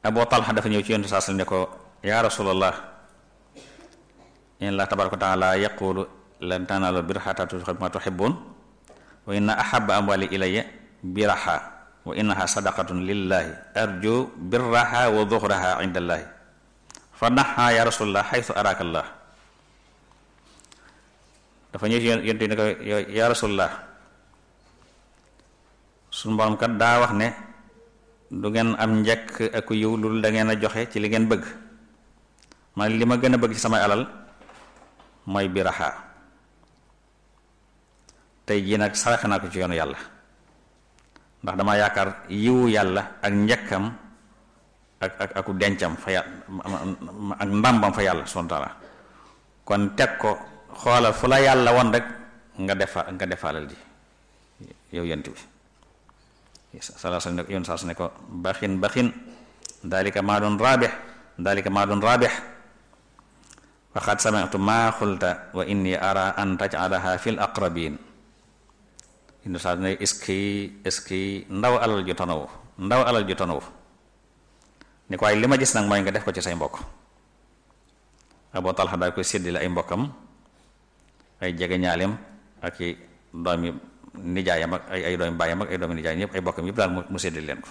Abu Talha dafa ñëw ci yonent saa sallam ne ko yaa rasulallah in la tabaraka wa taala yaqulu lan tanaalu birra hattaa tunfiqu mimmaa tuhibbuun wa inna ahabba amwaali ilayya biraha wa innaha sadaqatun lillahi arju birraha wa zuhraha inda allahi fa naha ya rasulallah xaytu araka allah dafa ñëw ci yonent ne ko ya rasulallah suñu borom kat daa wax ne du ngeen am njëkk ak yiw lu da ngeen a joxe ci li ngeen bëgg man li ma gën a bëgg ci samay alal mooy biraha tey jii nag saraxe naa ko ci yoonu yàlla ndax dama yaakaar yiwu yàlla ak njëkkam ak ak aku dencam fa yàlla ak ndàmbam fa yàlla subhanahu wa taala kon teg ko xoolal fu la yàlla won rek nga defa nga defaalal ji yow yent bi sala sa ne yoon saa su ne ko baxin baxin dalika maa doon raabix dalika maa doon raabix waxaat sami'tu maa xulta wa inni ara an taj'alaha fil aqrabin indi saa ne iski iski ndaw alal ju tanawu ndaw alal ju tanawu ni ko waaye li ma gis nag mooy nga def ko ci say mbokk Abu Talha daal koy séddale ay mbokkam ay jege ñaaleem ak i doomi nijaayam ak ay ay doomi baayam ak ay doomi nijaayam yëpp ay bokkam yëpp daal mu séddale leen ko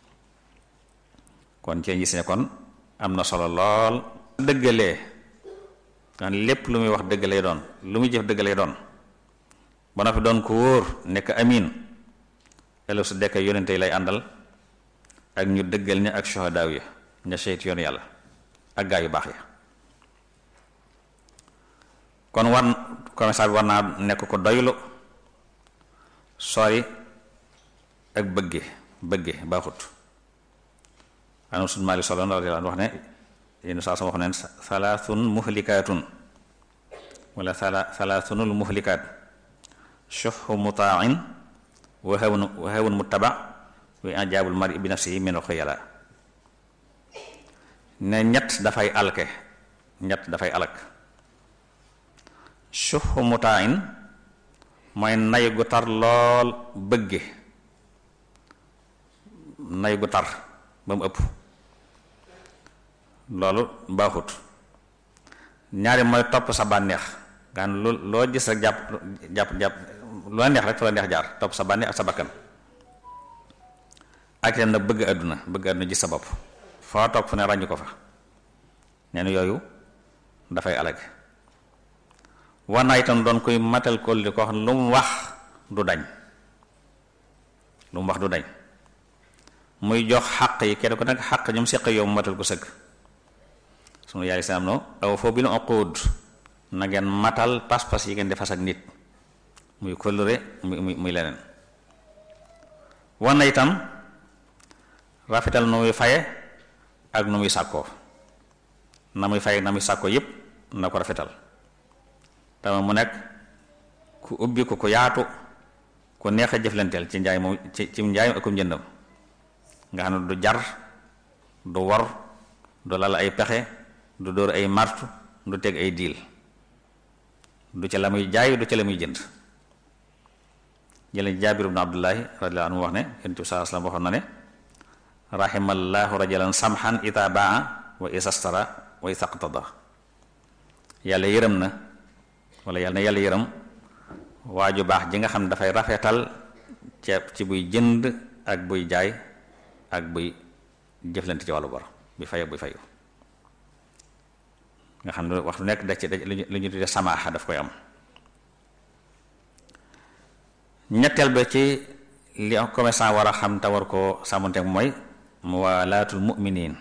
kon ci gis ne kon am na solo lool dëggalee kan lépp lu muy wax dëgg lay doon lu muy jëf dëgg lay doon ba na fi doon ko wóor nekk amin ëllëg su dekk yonente yi lay àndal ak ñu dëggal ña ak shuhadaaw ya ña seyt yoonu yàlla ak gaa yu baax ya kon war commerçant bi war naa nekk ko doylu sori ak bëgge bëgge baaxut anam sun maali solo radiyallahu anhu wax ne yéen saa sama wax neen salaathun muhlikaatun wala sala salaathunul muhlikaat shuhhu muta'in wa hawun wa hawun muttaba wa ijaabul mar'i bi nafsihi min al-khuyala ne ñett dafay alke ñett dafay alak shuhhu muta'in mooy nay gu tar lool bëgge nay gu tar ba mu ëpp loolu baaxut ñaari mooy topp sa bànneex nga xam lu loo gis rek jàpp jàpp jàpp lu la neex rek fa la neex jaar topp sa bànneex ak sa bakkan ak itam nag bëgg àdduna bëgg àdduna gis sa bopp foo topp fu ne ràññu ko fa nee na yooyu dafay alage war naa itam doon koy matal kóllëre koo xam ne lu mu wax du dañ lu mu wax du dañ muy jox xàq yi kenn ko nag xàq ñoom seq yow mu matal ko sëgg sunu yaay salaam no aw foo bil uqud na ngeen matal pas-pas yi ngeen di fas ak nit muy kóllëre muy muy muy leneen war na itam rafetal nu muy faye ak nu muy sàkkoo na muy faye na muy sàkkoo yépp na ko rafetal tama mu nekk ku ubbi ko ku yaatu ku neex a jëflanteel ci njaay moom ci ci njaayam akum njëndam nga xam ne du jar du wor du lal ay pexe du dóor ay martu du teg ay diil du ca la muy jaay du ca la muy jënd jële jaabir ibnu abdullahi radiyallahu anhu wax ne yonent bi saa sallam waxoon na ne rahimallahu rajulan samhan ita baa wa isastara wa isaqtada yàlla yërëm na wala yàlla na yàlla yërëm waa ju baax ji nga xam ne dafay rafetal ceeb ci buy jënd ak buy jaay ak buy jëflante ci wàllu bor bi fay buy fayu nga xam ne waxtu nekk da ci lu ñu tuddee samaaxa daf koy am ñetteel ba ci li commerçant war a xam te war koo sàmmanteek mooy muwalaatul mu'miniin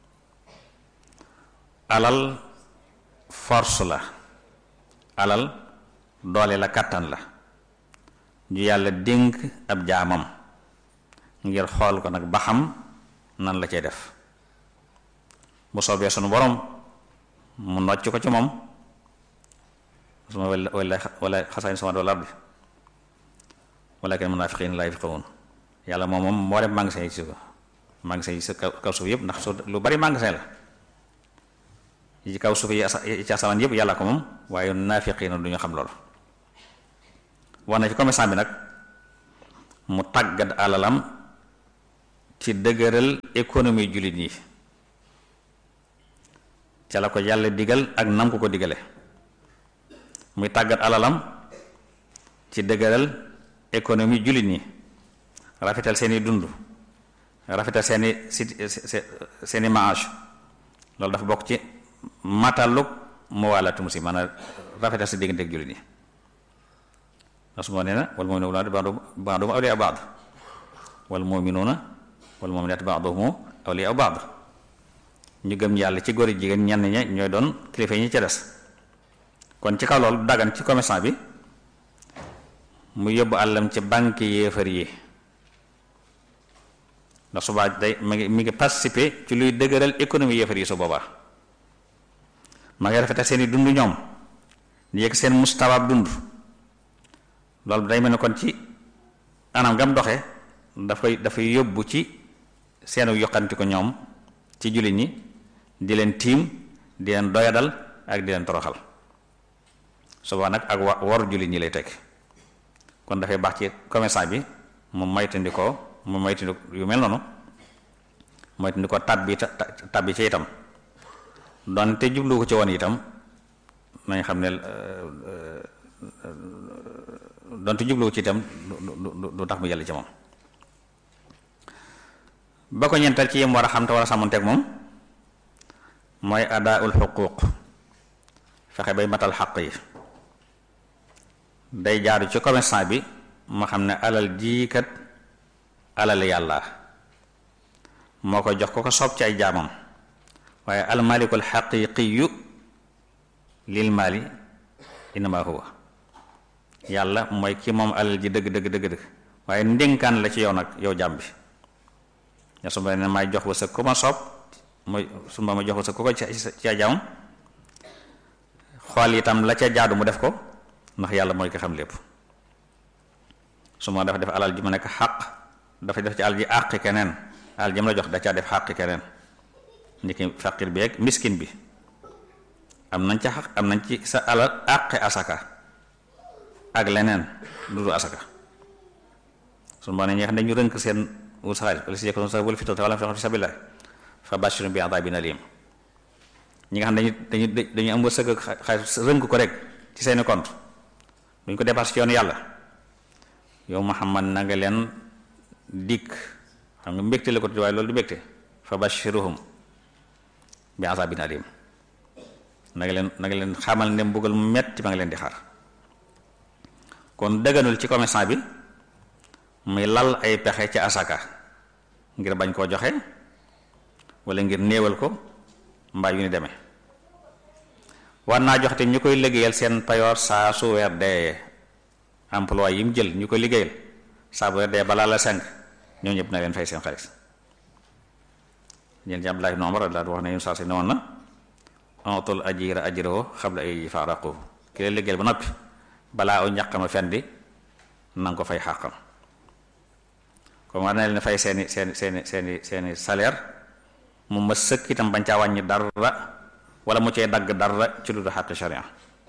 alal force la alal doole la kàttan la ju yàlla dénk ab jaamam ngir xool ko nag ba xam nan la cay def bu soobee sunu borom mu nocc ko ci moom suma wala wala xasaani sama doo lardi walakin munaafiqiin laa yafqahuun yàlla moom moom moo dem magasin yi ci ko magasin yi ci kaw suuf yëpp ndax su lu bari magasin la yi ci kaw suuf yi ci asamaan yëpp yàlla ko moom waaye naafiqiin du ñu xam loolu wax na ci commerçant bi nag mu tàggat alalam ci dëgëral économie jullit yi ca la ko yàlla digal ak nam ko ko digale muy tàggat alalam ci dëgëral économie jullit ñi rafetal seeni dund rafetal seeni seeni maage loolu dafa bokk ci mataluk mu wàllatu musi maanaam rafetal sa digganteeg jullit ñi ndax su ma nee na wal mu'minuuna ba'duhum awliyaa'u ba'd wal mu'minuuna wal mu'minaatu ba'duhum awliyaa'u ba'd ñu gëm yàlla ci góor jigéen ñenn ña ñooy doon kilifa ñi ca des kon ci kaw loolu dagan ci commerçant bi mu yóbbu àllam ci banque yéefar yi ndax subaa day mi ngi mi ngi participer ci luy dëgëral économie yéefar yi su boobaa ma ngi rafetal seeni dund ñoom di yëg seen mustawaab dund loolu day mel ne kon ci anam gam doxe dafay dafay yóbbu ci seenu yokkanti ko ñoom ci jullit ñi di leen tiim di leen doyadal ak di leen toroxal suba nag ak wa wor jullit ñi lay teg kon dafay baax ci commerçant bi mu moytandikoo mu moytandi yu mel noonu moytandikoo tabbi tabbi ci itam donte jublu ko ci woon itam nañ xam ne donte jublu ko ci itam du tax mu yàlla ci moom ba ko ñeental ci yem war a xam te war a sàmmonteeg moom mooy adaaul xuquuq fexe bay matal xaq yi day jaaru ci commerçant bi ma xam ne alal jiikat alal yàlla moo ko jox ko ko soob ci ay jaamam waaye almalikul xaqiqiyu lil mali innama huwa yàlla mooy ki moom alal ji dëgg dëgg dëgg dëgg waaye ndénkaan la ci yow nag yow jaam bi ya su ma ne may jox wa sa ku ma soob mooy su ma ma jox wa sa ku ko ci ca jaamam xool itam la ca jaadu mu def ko ndax yàlla mooy ko xam lépp su ma dafa def alal ji mu nekk xaq dafa def ci alal ji àqi keneen alal ji mu la jox da caa def xaqi keneen ni ki faqir bi ak miskin bi am nañ ca xaq am nañ ci sa alal àqi asaka ak leneen lu dul asaka su ma ne ñi xam ne ñu rënk seen wut sa xaalis wala si yekkoon sa wala fi wala fi sabilillah fa bashirhum bi adabin alim ñi nga xam ne dañu dañu dañu am wërsëg ak xaalis rënk ko rek ci seeni compte duñ ko dépassé ci yoonu yàlla yow Muhammad na nga leen dikk xam nga mbégte la ko tudd waaye loolu du mbégte fa bashiruhum bi azabin alim na nga leen na nga leen xamal ne mbugal mu metti ma nga leen di xaar kon dëgganul ci commerçant bi muy lal ay pexe ci asaka ngir bañ koo joxe wala ngir néewal ko mbaa yu ni demee war naa jox te ñu koy liggéeyal seen payoor saa su weer dee emploi yi mu jël ñu koy liggéeyal saa bu weer dee balaa la cinq ñoo ñëpp na leen fay seen xaalis ñeen ci Abdullah ibn Umar daal wax ne yun saa si ne woon na ontul ajira ajrahu xabla ay faaraqu ki leen liggéeyal ba noppi balaa aw ñaqama fendi nanga ko fay xàqam comme war na leen fay seeni seeni seeni seeni seeni salaire mu ma sëkk itam bañ caa wàññi dara wala mu cee dagg dara ci lu du xàq sharia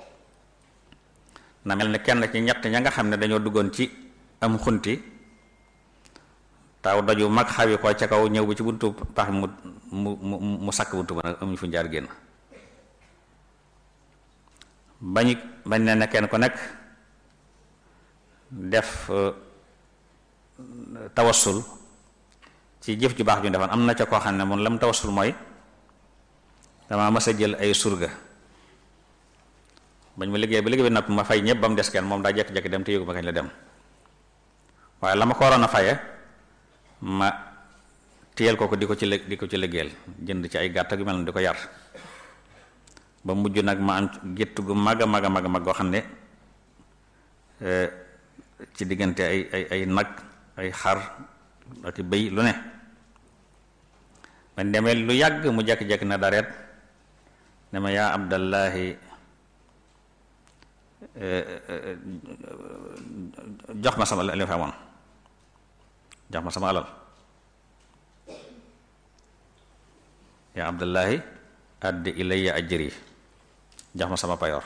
na mel ne kenn ci ñett ña nga xam ne dañoo duggoon ci am xunti taw daju mag xawi ko ca kaw ñëw bi ci buntu pax mu mu mu mu sakk buntu ba nag amuñu fu jaar génn bañu bañ ne ne kenn ku nekk def tawassul ci jëf ju baax ju defoon am na ca koo xam ne moom lam tawassul mooy dama mas a jël ay surga bañ ma liggéey ba liggéey bi napp ma fay ñëpp ba mu des kenn moom daa jekki-jekki dem te yëgu ma kañ la dem waaye la ma ko waroon a faye ma téyel ko ko di ko ci di ko ci liggéeyal jënd ci ay gàtt gu mel ne di ko yar ba mujj nag ma am gétt gu mag a mag a mag a mag goo xam ne ci diggante ay ay ay nag ay xar ak bëy lu ne man demee lu yàgg mu jekki-jekki na dareet ne ma yaa abdallahi jox ma sama li ma fa amoon jox ma sama alal yaa abdallahi addi ilayya ajri jox ma sama payoor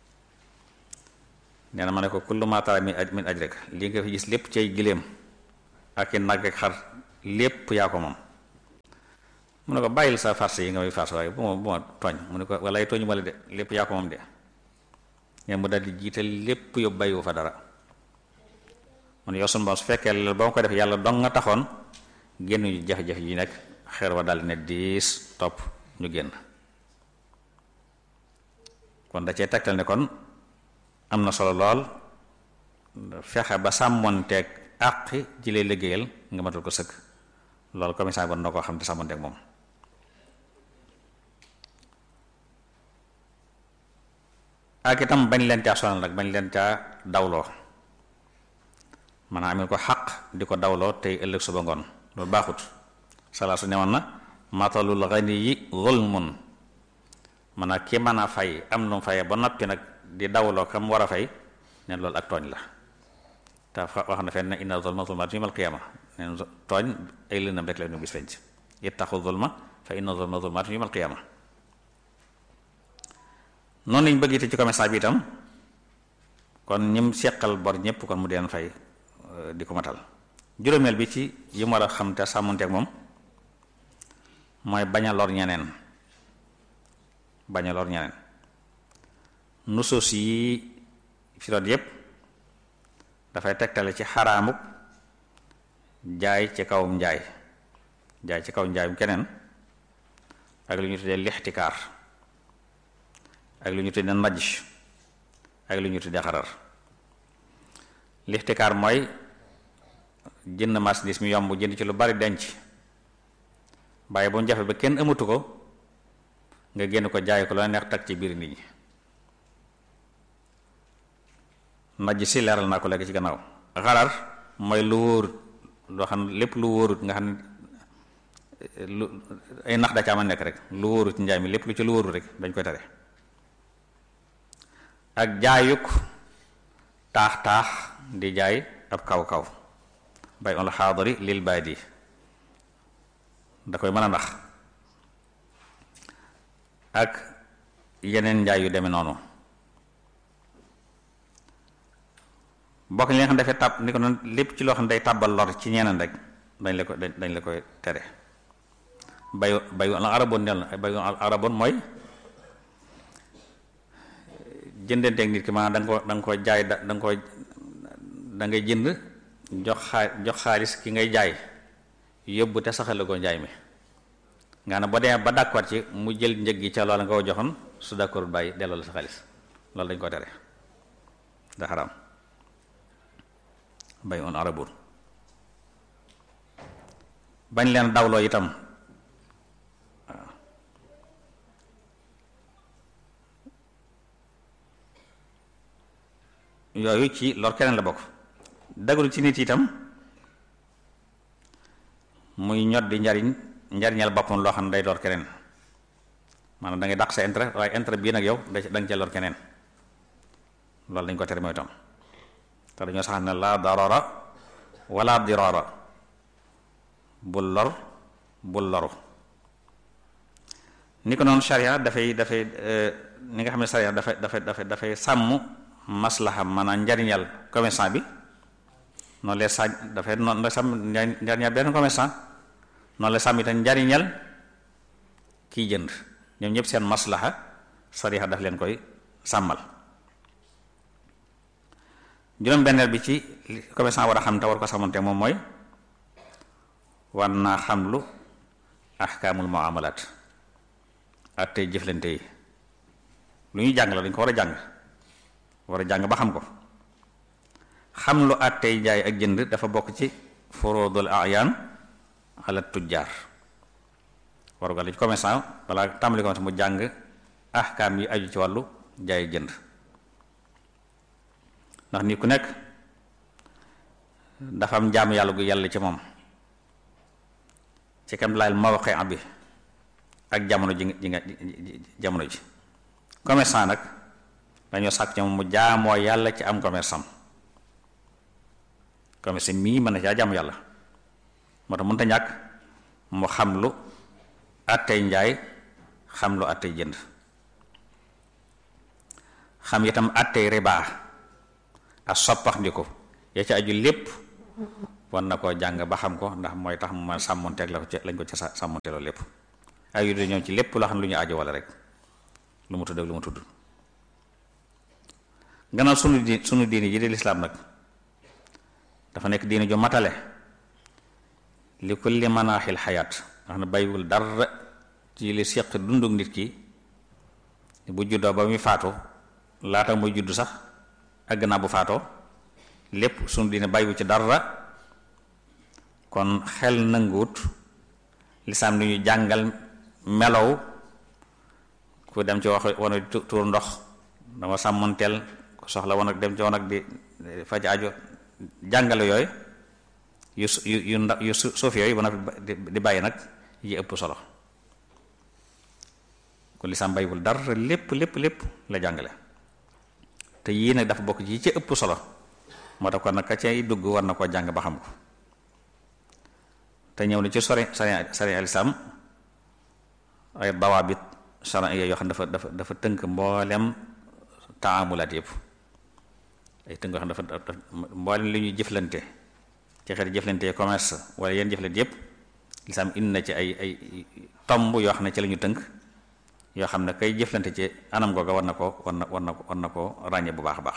nee na ma ne ko kullu ma tara min min ajrika li nga fi gis lépp cay giléem ak i nag ak xar lépp yaa ko moom mu ne ko bàyyil sa farce yi nga may farce waaye bu ma bu ma tooñ mu ne ko walaay tooñu ma la de lépp yaa ko moom de ngeen mu daldi jiital lépp yóbbu bàyyiwu fa dara mu ne yow sunu borom su fekkee la ba ma ko def yàlla dong nga taxoon génn ñu jafe-jafe yi nekk xeer wa daldi ne diis topp ñu génn kon da cee tegtal ne kon am na solo lool fexe ba sàmmonteeg àqi ji lay liggéeyal nga matal ko sëkk loolu commissaire bon na koo xam te sàmmonteeg moom ak itam bañ leen caa sonal nag bañ leen caa dawloo maanaam amee ko xaq di ko dawloo tey ëllëg suba ngoon loolu baaxut salaa su newoon na matalul ghaniyi zulmun maanaam ki mën a fay am lu mu fayee ba noppi nag di dawloo kam war a fay ne loolu ak tooñ la te wax na fenn inna zulma zulmaatun yawmal qiyaama neen tooñ ay lëndam rek la ñu gis fenc ittaqu zulma fa inna zulma zulmaatun yawmal qiyaama noonu lañ bëgg ci commerçant bi itam kon ñim seqal bor ñëpp kon mu deen fay di ko matal juróomeel bi ci yi mu war a xam te sàmmonteeg moom mooy bañ a lor ñeneen bañ a lor ñeneen nusuus yi fi doon yépp dafay tegtale ci xaraamuk jaay ci kawum njaay jaay ci kaw njaayum keneen ak lu ñu tuddee lixtikaar ak lu ñu tuddee najj ak lu ñu tuddee xarar lixtikaar mooy jënd marchandise mi yomb jënd ci lu bari denc bàyyi ba mu jafe ba kenn amatu ko nga génn ko jaay ko la neex tag ci biir nit ñi najj si leeral naa ko léegi ci gannaaw xarar mooy lu wóor loo xam ne lépp lu wóorut nga xam ne lu ay nax da ca ma nekk rek lu wóorut ci njaay mi lépp lu ci lu wóorut rek dañ koy tere ak jaayuk taax taax di jaay ab kaw kaw bay on la xaadari lil baadi da koy mën a ndax ak yeneen njaay yu demee noonu bokk li nga xam ne dafay tàbb ni ko noonu lépp ci loo xam ne day tàbbal lor ci ñeneen rek dañ la ko dañ la koy tere bayu bayu al araboon nel na bayu al araboon mooy jëndanteeg nit ki maanaam da nga ko da nga ko jaay da da nga ko da ngay jënd jox xaa jox xaalis ki ngay jaay yóbbu te saxale ko njaay mi nga ne ba demee ba d'accord ci mu jël njëg gi ca loola nga ko joxoon su d'accord bàyyi delloo la sa xaalis loolu dañ ko tere da xaraam bay on arabur bañ leen dawloo itam waaw yooyu ci lor keneen la bokk dagalu ci nit itam muy ñot di njariñ njariñal boppam loo xam ne day lor keneen maanaam da ngay dàq sa intérêt waaye intérêt bii nag yow da nga ca lor keneen loolu dañ ko tere mooy itam te dañoo sax ne laa darara wala dirara bul lor bul loru ni ko noonu sharia dafay dafay ni nga xam ne sharia dafay dafay dafay dafay sàmm maslaha maanaam njariñal commerçant bi noonu lay sa dafay noonu la sàmm njariñal benn commerçant noonu la sàmm itam njariñal kiy jënd ñoom ñëpp seen maslaha sharia daf leen koy sàmmal juróom benneel bi ci commerçant war a xam te war ko sàmmante moom mooy war naa xam lu ahkaamul muamalat ak tey jëflante yi lu ñuy jàng la dañ ko war a jàng war a jàng ba xam ko xam lu at tey jaay ak jënd dafa bokk ci furudul ayaan ala tujjaar waru ga la ci commerçant wala tàmbali commerçant mu jàng ahkaam yi aju ci wàllu jaay jënd ndax nit ku nekk dafa am jaamu yàlla gu yàlla ci moom ci kam laayal mawqi bi ak jamono ji ji nga jamono ji commerçant nag dañoo sàkk ci moom mu jaamoo yàlla ci am commerçant commerçant mii mën na caa jaamu yàlla moo tax mënta ñàkk mu xam lu àttey njaay xam lu àttey jënd xam itam àttey ribaa ak soppax ndi ko ya ci aju lépp war na koo jàng ba xam ko ndax mooy tax mu ma sàmmonteeg la ko ci lañ ko ci sàmmonteeloo lépp ay yu ñoom ci lépp loo xam ne lu ñu aajo wala rek lu mu tudd ak lu mu tudd gannaaw sunu di sunu diini ji di lislaam nag dafa nekk diini ju matale li kulli manaaxil xayaat nga xam ne bàyyiwul dara ci li seq dunduk nit ki bu juddoo ba muy faatu laata muy judd sax ak gannaaw bu faatoo lépp sunu diine bàyyiwu ci dara kon xel nanguwut lislaam li ñu jàngal melow ku dem ci wax wana di tuur ndox dama sàmmanteel ku soxla woon ak dem ci woon ak di faj ajo jàngale yooyu yu yu yu ndax yu suuf yooyu ba di bàyyi nag yi ëpp solo kon lislaam bàyyiwul dara lépp lépp lépp la jàngale te yii nag dafa bokk ci ci ëpp solo moo tax kon nag ka cay dugg war na koo jàng ba xam ko te ñëw na ci sori sari sari alislam ay dawaabit charia yoo xam dafa dafa dafa tënk mboolem taamulaat yëpp ay tënk yoo xam dafa dafa mboolem li ñuy jëflante ci xeeti jëflante commerce wala yenn jëflante yëpp lislaam indi na ci ay ay tomb yoo xam ne ci la ñu tënk yoo xam ne kay jëflante ci anam googa war na ko war na war na ko war na ko ràññee bu baax a baax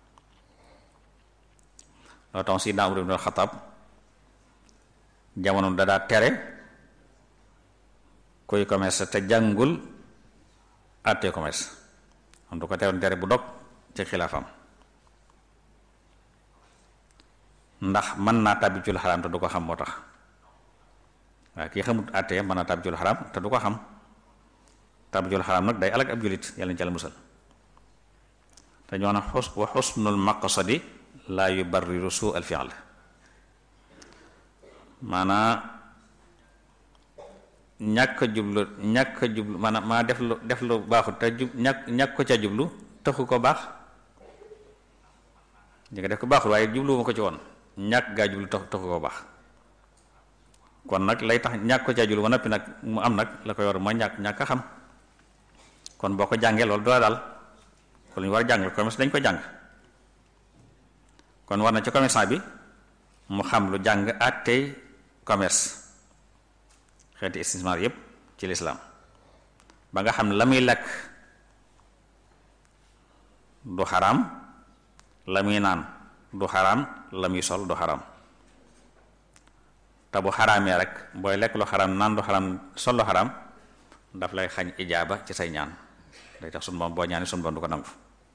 loo tax si Umar ibn Xattaab jamono da daa tere kuy commerce te jàngul àttee commerce am du ko teewoon tere bu dog ci xilaafam ndax mën naa tàbbi ci lu xaraam te du ko xam moo tax waaye kii xamut àttee mën naa tàbbi ci lu xaraam te du ko xam tàbbi ci lu xaraam nag day alag ab julit yàlla ñu ci la musal te ñoo na xus wa xusnul maqsadi laa yubarriru suu al fi'l maanaa ñàkk a jublu ñàkk a jublu maanaam maa def lu def lu baaxut te jub ñàkk ñàkk ko ca jublu taxu ko baax ñi nga def ko baaxul waaye jubluwuma ko ci woon ñàkk gaa jublu tax taxu ko baax kon nag lay tax ñàkk ko ca jublu ba noppi nag mu am nag la koy war mooy ñàkk ñàkk a xam kon boo ko jàngee loolu doo daal kon lu ñu war a jàng commerce dañ ko jàng kon war na ci commerçant bi mu xam lu jàng àttey commerce xeeti istismar yépp ci lislaam ba nga xam ne la muy lekk du xaraam la muy naan du xaraam la muy sol du xaraam te bu xaraamee rek booy lekk lu xaraam naan du xaraam sol lu xaraam daf lay xañ ijaaba ci say ñaan day tax sunu boom boo ñaani sunu boom du ko nangu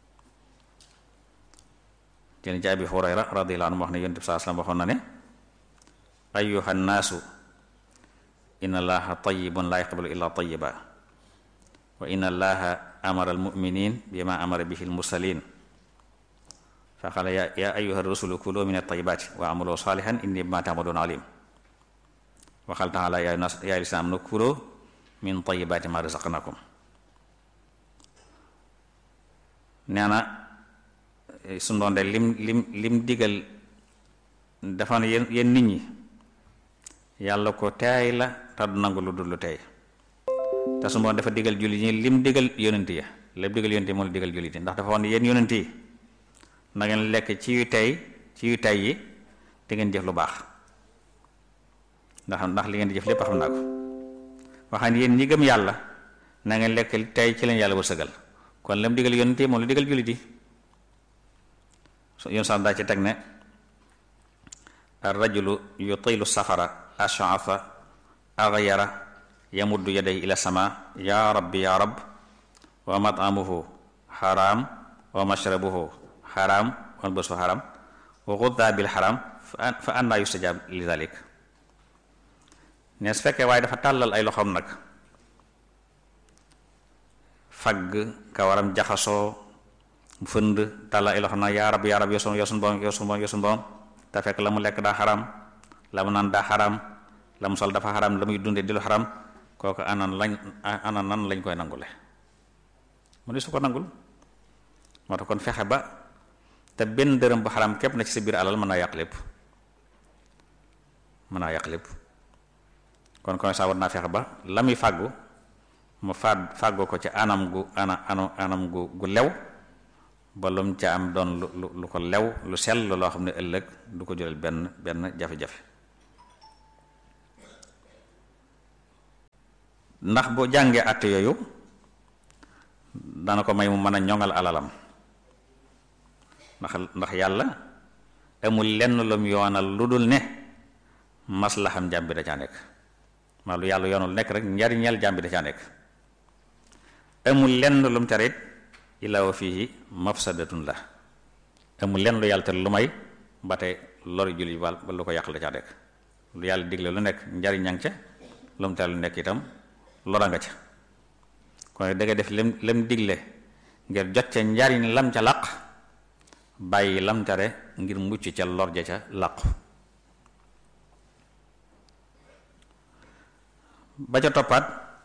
jëni ci Abi Hurayra radiyallahu anhu wax ne yonent bi saa sallam waxoon na ne ayyuha nnaasu inna allaha tayyibun la yaqbalu illa tayyiba wa inna allaha amara almuminin bima amara bihi almursalin fa qala ya ya ayyuha rusulu kulu min at-tayyibati wa amalu salihan inni bima ta'malun alim wa qala ta'ala ya nas ya lisam nu kulu min tayyibati ma razaqnakum nee na su doon de lim lim lim digal dafa ne yéen yéen nit ñi yàlla ko teey la te du nangu lu dul lu teey te su doon dafa digal jullit ñi lim digal yonent ya lépp digal yonent yi moo la digal jullit yi ndax dafa wax ne yéen yonent yi na ngeen lekk ci yu tey ci yu tey yi te ngeen jëf lu baax ndax ndax li ngeen di jëf lépp xam naa ko waxaan yéen ñi gëm yàlla na ngeen lekk tey ci leen yàlla wërsëgal kon lam digal yonent yi moom la digal jullit yi yoon sax daa ci teg ne ar rajulu yutilu safara ash'atha aghyara yamuddu yadayhi ila sama ya rabbi ya rabb wa mat'amuhu haram wa mashrabuhu haram wa malbasuhu haram wa ghudda bil haram fa anna yustajab li dhalik ne su fekkee waaye dafa tàllal ay loxoom nag fagg kawaram jaxasoo fënd tàllal ay loxoom nag yaa rab yaa rab yoo sun yoo sun boom yoo sun boom yoo sun boom te fekk la mu lekk daa xaram la mu naan daa xaram la mu sol dafa xaram la muy dunde di lu xaram kooku anan lañ anan nan lañ koy nangule mu ne su ko nangul moo tax kon fexe ba te benn dërëm bu xaram képp na ci sa biir alal mën naa yàq lépp mën naa yàq lépp kon kon saa war naa fexe ba la muy fàggu mu fàgg fàggoo ko ci anam gu ana anam anam gu gu lew ba lu mu ca am doon lu lu ko lew lu sell loo xam ne ëllëg du ko jural benn benn jafe-jafe ndax bu jàngee àtte yooyu dana ko may mu mën a ñoŋal alalam ndax ndax yàlla amul lenn lum yoonal lu dul ne maslaxam jàmm bi da caa nekk maa lu yàlla yoonal nekk rek njariñeel jàmm bi da caa nekk amul lenn lum tere it illa wa fihi mafsadatun la amul lenn lu yàlla tere lu may ba tey lori julli ba lu ko yàqal da caa nekk lu yàlla digle lu nekk njariñ ñang ca lu mu tere lu nekk itam lora nga ca kon da nga def lem lem digle ngir jot ca njariñ lam ca làq bàyyi lam tere ngir mucc ca lor ja ca làqu ba ca toppaat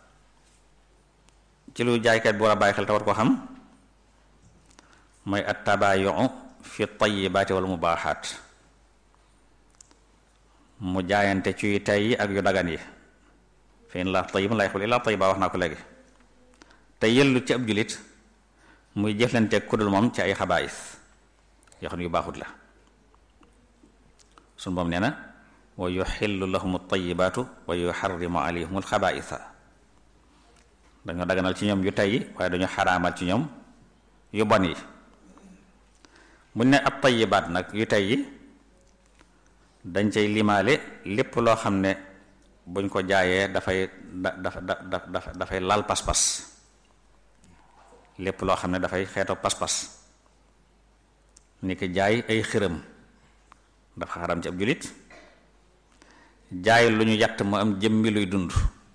ci lu jaaykat bi war a bàyyi xel te war ko xam mooy at tabayu fi tayyibaati wal mubaaxaat mu jaayante ci tey yi ak yu dagan yi fa in laa tayyibun laa yaxul illaa tayyiba wax naa ko léegi te yellu ci ab julit muy jëflanteeg kudul moom ci ay xabaayis yoo xam ne yu baaxut la sun moom nee na wa yuxillu lahum tayibaatu wa yuxarrimu alayhim alxabaisa dañoo daganal ci ñoom yu tey yi waaye dañoo xaraamal ci ñoom yu bon yi buñ ne ab tayibaat nag yu tey yi dañ cay limaale lépp loo xam ne buñ ko jaayee dafay da dafa da dafay laal pas-pas lépp loo xam ne dafay xeeto pas-pas ni ki jaay ay xërëm dafa xaram ci ab julit jaay lu ñu yatt mu am jëmmi luy dund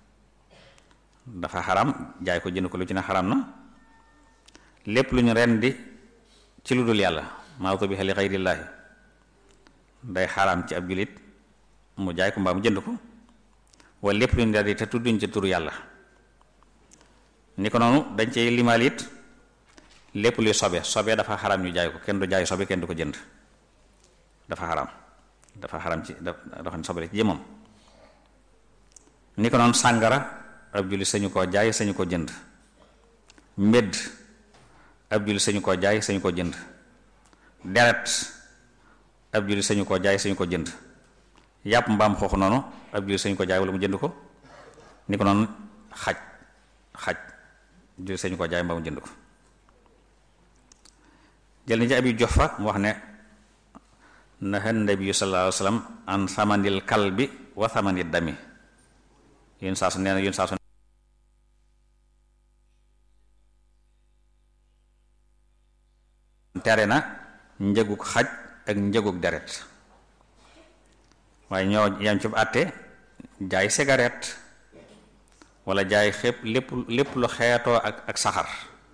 dafa xaram jaay ko jënd ko lu ci ne xaram na lépp lu ñu rendi ci lu dul yàlla maa ubiha li xayrillaahi day xaram ci ab julit mu jaay ko mbaa mu jënd ko wala lépp lu ñu rendi te tudduñ ci turu yàlla ni ko noonu dañ cey limaal it lépp luy sobe sobe dafa xaram ñu jaay ko kenn du jaay sobe kenn du ko jënd dafa xaram dafa xaram ci dafa xam ne sobe ci jëmam ni ko noonu sàngara ab julli sañu koo jaay sañu ko jënd mbedd ab julli sañu koo jaay sañu ko jënd deret ab julli sañu koo jaay sañu ko jënd yàpp mbaam xooxu noonu ab julli sañu ko jaay wala mu jënd ko ni ko noonu xaj xaj julli sañu koo jaay mbaa mu jënd ko jël ni ci abi jox fa mu wax ne naha nabiyu sallallahu alayhi wa sallam an samanil kalbi wa samanil dami yéen saa su nee na yéen saa su tere na njëgug xaj ak njëgug deret waaye ñoo yam ci àtte jaay cigarette wala jaay xépp lépp lépp lu xeetoo ak ak saxar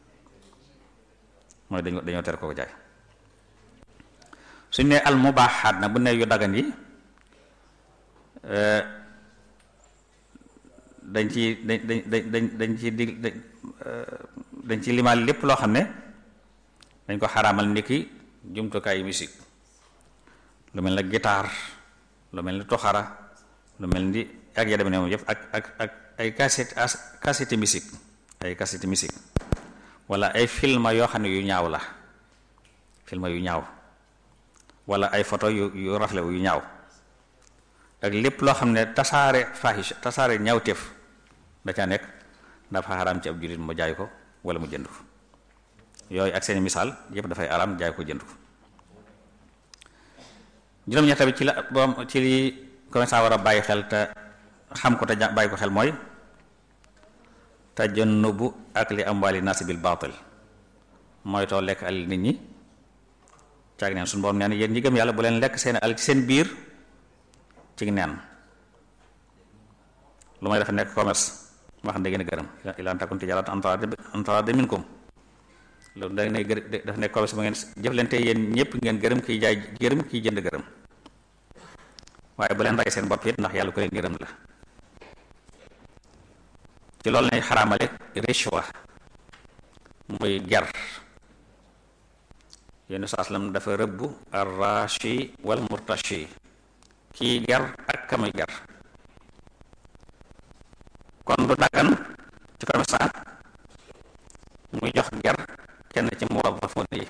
mooy dañu dañoo tere ko jaay suñ ne al mubaaxaat nag bu ne yu dagan yi dañ ci dañ dañ dañ dañ ci dig dañ ci limaal lépp loo xam ne dañ ko xaraamal ni ki jumtukaayu musique lu mel ne guitare lu mel ni toxara lu mel ni ak ya dem ne moom yëpp ak ak ak ay cassette cassette musique ay cassette musique wala ay film yoo xam ne yu ñaaw la film yu ñaaw wala ay photo yu yu rafle yu ñaaw ak lépp loo xam ne tasaare fahish tasaare ñaawteef da caa nekk dafa xaraam ci ab jullit mu jaay ko wala mu jënd ko yooyu ak seeni misaal yépp dafay araam jaay ko jënd ko juróom-ñett bi ci la boom ci li commerçant war a bàyyi xel te xam ko te bàyyi ko xel mooy tajannubu ak li amwaali naasi bil baatil mooy too lekk alal nit ñi caag neen suñu borom nee na yéen ñi gëm yàlla bu leen lekk seen alal ci seen biir ci neen lu may dafa nekk commerce moo xam ne da ngeen a gërëm ila an takun tijaaratan an taraadin minkum loolu da ngay gër dafa nekk commerce ba ngeen jëflante yéen ñëpp ngeen gërëm kiy jaay gërëm kiy jënd gërëm waaye bu leen rey seen bopp it ndax yàlla ko leen gërëm la ci loolu lay xaraamale rishwa muy ger yenn saaslam dafa rëbb arrashi wal murtashi kii ger ak kamuy ger kon du daggan ci commerçant muy jox ger kenn ci muwazzafun yi